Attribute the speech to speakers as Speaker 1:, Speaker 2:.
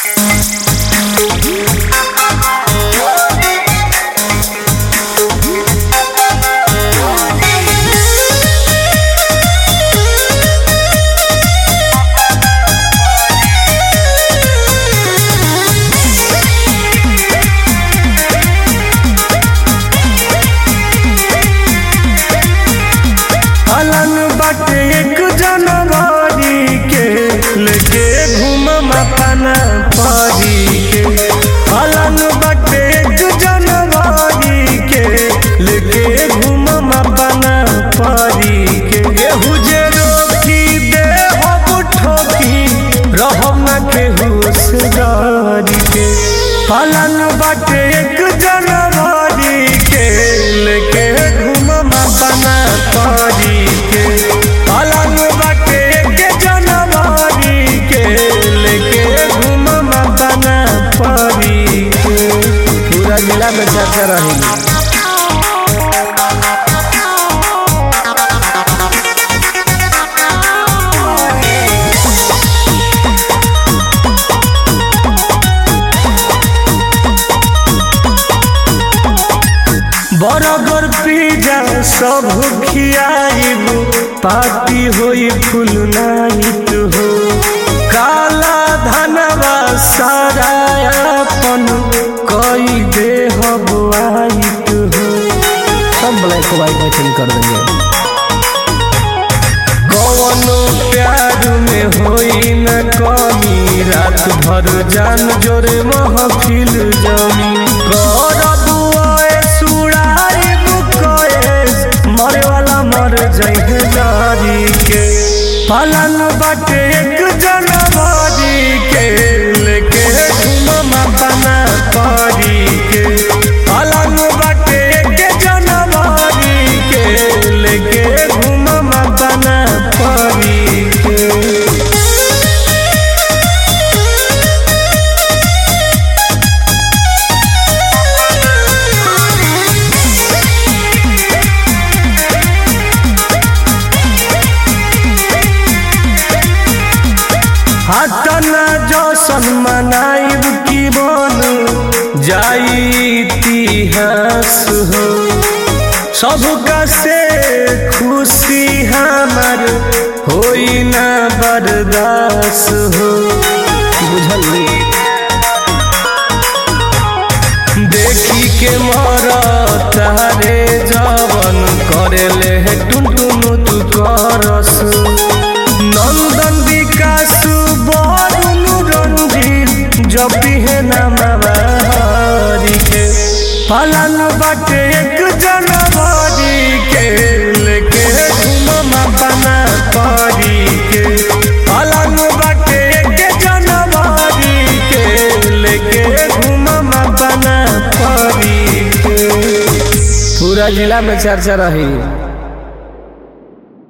Speaker 1: हलन बाटे एक जनवरी के लेके घूमम अपना परी के हलन बाटे एक जनवरी के लेके घूमम अपना परी के केहू जे रोकी दे हो ठोकी रहम न केहू से डरी के हलन बाटे एक जनवरी के लेके घूमम अपना परी के हलन बाटे एक जनवरी के लेके घूमम अपना परी के पूरा जिला में चर्चा रहेगी बरगर पिज्जा सब खियाइब पार्टी होई फुल नाइट हो काला धनवा सारा अपन कई दे वाइट हो
Speaker 2: सब ब्लैक व्हाइट में चेंज कर देंगे
Speaker 1: कौनो प्यार में होई न कमी रात भर जान जोरे महफिल जमी कर दुआए सुड़ाई बुकएस मरे वाला मर जइहे जारी के पालन बाटे एक जनवरी के लेके घूमम अपना परी के पालन बाटे एक जनवरी के लेके घूमम अपना परी के हटना जौसन मनाइब की बन जाई इतिहास हो सबका से खुशी हमार होई ना बर्दाश्त हो
Speaker 2: बुझल नहीं
Speaker 1: देखी के मर तारे जवन करे ले टुनटुन तू करस नंदन विकास बरुण रंजीत जब है नमारी के पालन बाटे एक जनवरी के लेके घूमम अपना परी के पालन बाटे एक जनवरी के लेके घूमम अपना परी के
Speaker 2: पूरा जिला में चर्चा रही